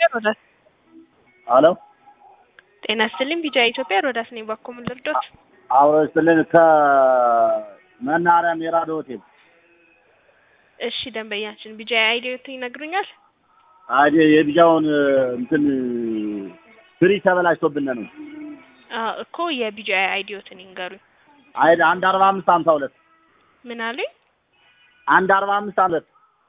ሮዳስ አሎ ጤና ይስጥልኝ። ቢጃ ኢትዮጵያ ሮዳስ ነኝ። ባኮ ምን ልርዶት? አብሮ ይስጥልን ከመናኸሪያ ሜራዶ ሆቴል እሺ ደንበኛችን ቢጃ አይዲዮት ይነግሩኛል? አይ የቢጃውን እንትን ፍሪ ተበላሽቶብን ነው። አዎ እኮ የቢጃ አይዲዮትን ይንገሩኝ። አይ አንድ አርባ አምስት ሀምሳ ሁለት ምን አሉኝ? አንድ አርባ አምስት ሁለት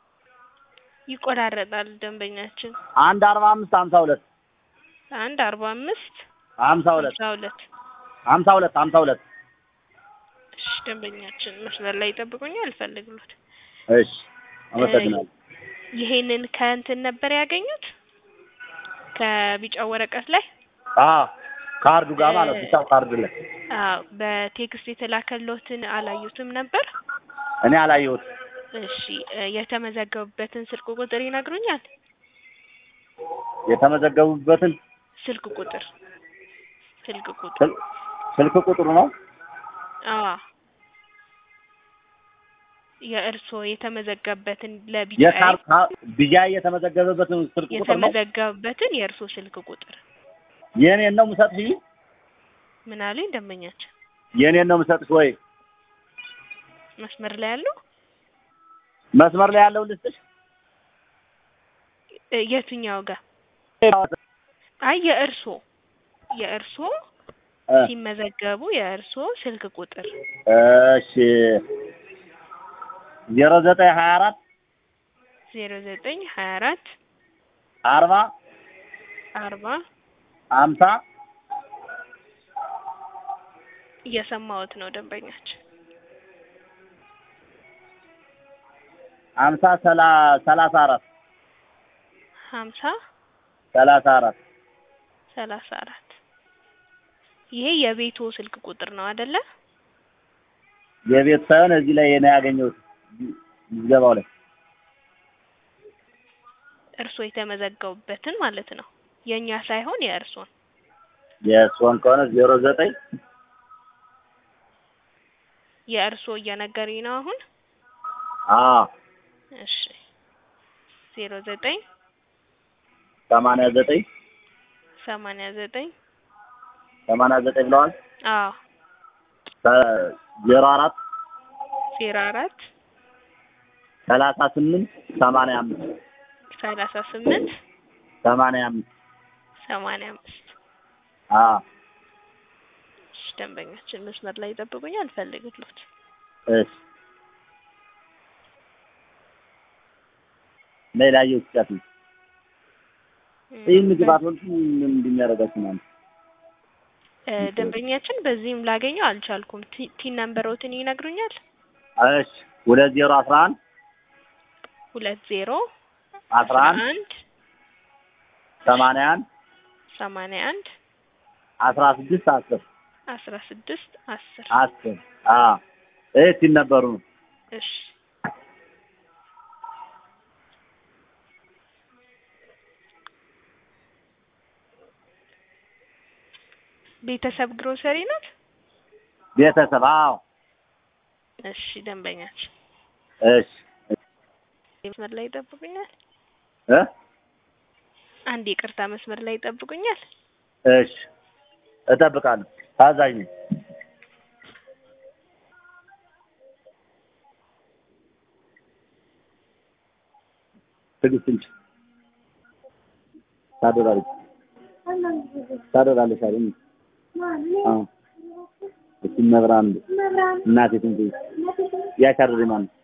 ይቆራረጣል ደንበኛችን። አንድ አርባ አምስት ሀምሳ ሁለት አንድ አርባ አምስት ሀምሳ ሁለት አስራ ሁለት ሀምሳ ሁለት ሀምሳ ሁለት እሺ ደንበኛችን መስመር ላይ ይጠብቁኛል። አልፈልግሎት እሺ አመሰግናለሁ። ይሄንን ከእንትን ነበር ያገኙት ከቢጫው ወረቀት ላይ አዎ ካርዱ ጋር ማለት ነው። ብቻው ካርዱ ላይ አዎ በቴክስት የተላከሎትን አላዩትም ነበር? እኔ አላየሁት። እሺ እ የተመዘገቡበትን ስልክ ቁጥር ይነግሩኛል? የተመዘገቡበትን ስልክ ቁጥር ስልክ ቁጥር ስል- ስልክ ቁጥሩ ነው አዎ የእርስዎ የተመዘገበበትን ለቢጫ የካር ካ- ቢጃ የተመዘገበበትን ስልክ ቁጥር ነው። የተመዘገበበትን የእርስዎ ስልክ ቁጥር የኔን ነው የምሰጥሽ? ምን አሉኝ ደንበኛችን? የኔን ነው የምሰጥሽ ወይ መስመር ላይ ያሉ መስመር ላይ ያለው ልስጥሽ? እ የትኛው ጋር? አይ የእርስዎ የእርስዎ እ ሲመዘገቡ የእርስዎ ስልክ ቁጥር እሺ ዜሮ ዘጠኝ ሀያ አራት ዜሮ ዘጠኝ ሀያ አራት አርባ አርባ ሀምሳ እየሰማሁት ነው ደንበኛችን። ሀምሳ ሰላ ሰላሳ አራት ሀምሳ ሰላሳ አራት ሰላሳ አራት ይሄ የቤቱ ስልክ ቁጥር ነው አይደለ? የቤት ሳይሆን እዚህ ላይ ነው ያገኘሁት ምዝገባው ላይ እርስዎ የተመዘገቡበትን ማለት ነው። የእኛ ሳይሆን የእርስዎን። የእሷን ከሆነ ዜሮ ዘጠኝ የእርስዎ እየነገሩኝ ነው አሁን። አዎ እሺ ዜሮ ዘጠኝ ሰማንያ ዘጠኝ ሰማንያ ዘጠኝ ሰማንያ ዘጠኝ ብለዋል አዎ ሰ- ዜሮ አራት ዜሮ አራት ሰላሳ ስምንት ሰማንያ አምስት ሰላሳ ስምንት ሰማንያ አምስት ሰማንያ አምስት አዎ እሺ ደንበኛችን መስመር ላይ ይጠብቁኝ፣ አልፈልግሎት። እሺ ሌላ የውስጣት ነው ይህ ምግብ አትወልቱ ምንድን ያደርጋችሁ ማለት እ ደንበኛችን በዚህም ላገኘው አልቻልኩም። ቲ- ቲን ነምበሮትን ይነግሩኛል? እሺ ሁለት ዜሮ አስራ አንድ ሁለት ዜሮ አስራ አንድ አንድ ሰማንያ አንድ ሰማንያ አንድ አስራ ስድስት አስር አስራ ስድስት አስር አስር አዎ ይህ ሲነበሩ ነው እሺ ቤተሰብ ግሮሰሪ ናት። ቤተሰብ አዎ እሺ ደንበኛችን እሺ መስመር ላይ ይጠብቁኛል። እ አንድ ይቅርታ መስመር ላይ ይጠብቁኛል። እሺ እጠብቃለሁ ታዛዥ ነኝ ትዕግስት እንጂ ታደራለች ታደራለች አይደል አዎ እቺ መብራን እናቴ ትንሽ ያቻርሪ ማን